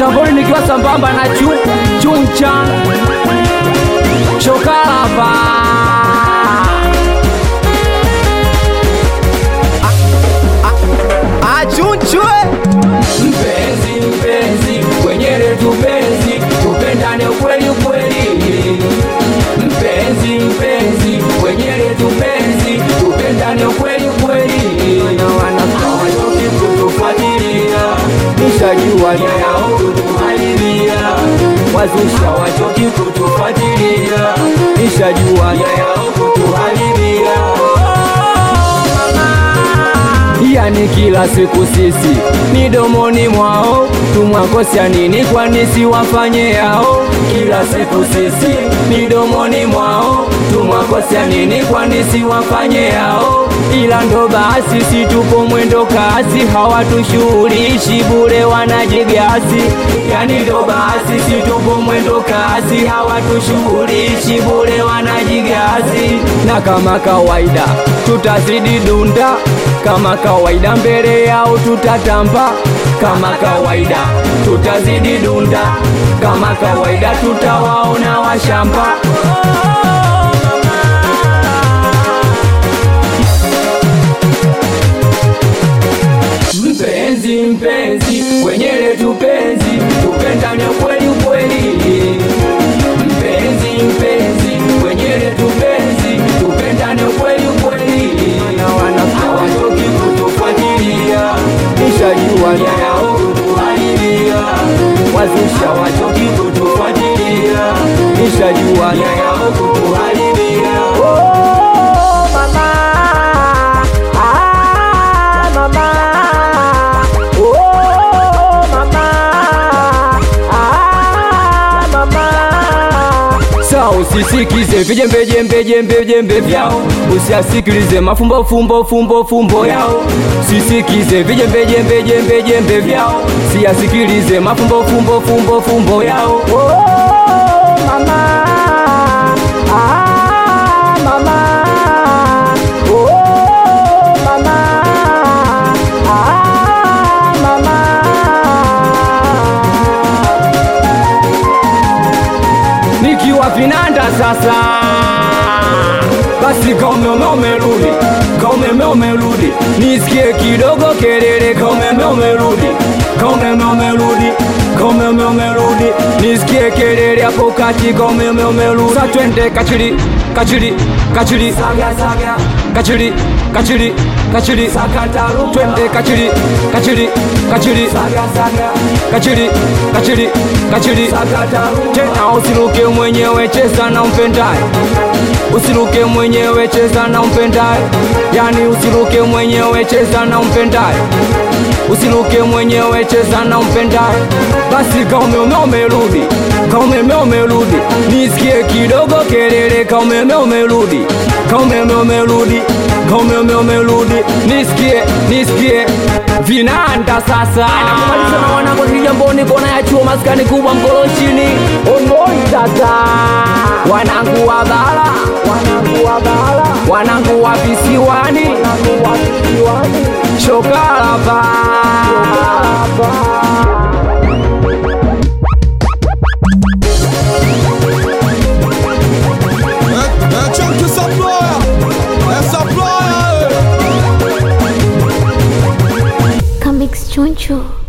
mitamboni nikiwa sambamba na chu chuncha chokalapa achunchwe mpenzi mpenzi kwenye letu penzi tupendane ukweli ukweli mpenzi mpenzi kwenye letu penzi tupendane ukweli ukweli hawatoki kutufuatilia nishajua nia yao kutuharibia wazusha wachoki kutufuatilia nishajua nia yao kutuharibia yani kila siku sisi ni domoni mwao tumwakosya nini kwani siwafanye yao kila siku sisi ni domoni mwao tumwakosya nini kwani siwafanye yao ila ndo basi si tupo mwendo kasi hawatushughulishi bure wanajigasi yani ndo basi si tupo mwendo kasi hawatushughulishi bure wanajigasi na kama kawaida tutazidi dunda kama kawaida mbele yao tutatamba kama kawaida tutazidi dunda kama kawaida tutawaona washamba mpenzi mpenzi kwenye letu penzi tupendane kweli kweli mpenzi mpenzi kwenye letu penzi tupendane kweli kweli hawatoki kutufuatilia nishajua nia yao kutuharibia wazusha wachoki kutufuatilia nishajua nia yao kutuharibia oh, mama ah, mama oh, mama ah, mama Sa usisikize vijembe jembe jembe jembe vyao, usiasikilize mafumbo fumbo fumbo fumbo yao. Sisikize vijembe jembe jembe jembe vyao, siasikilize mafumbo fumbo fumbo fumbo yao. Oh, mama. Ah, mama. Oh, mama. Ah, mama. nikiwa vinanda sasa basi kaumeme umerudi kaumeme umerudi nisikie kidogo kelele kaumeme umerudi kaumeme umerudi kaumeme umerudi nisikie kelele hapo kati kaumeme umerudi sa twende kachili kachili kachili kachili kachili kachili twende kachili kachili kachili kachili kachili kachili tena usiruke mwenyewe cheza na umpendaye usiruke mwenyewe cheza na umpendaye yani usiruke mwenyewe cheza na umpendaye usiruke mwenyewe cheza na umpendaye basi kaumeme umerudi kaumeme umerudi nisikie kidogo kelele kaumeme umerudi kaumeme umerudi kaumeme umerudi nisikie nisikie vinanda sasa nakumaliza na wanangu kijamboni kona ya chuo maskani kubwa mkoloshini onoi sasa wanangu wa bara wanangu wa bara wanangu wa visiwani wanangu wa visiwani shokalapa É, é tchau que essa ploia, essa ploia, Comics Choncho.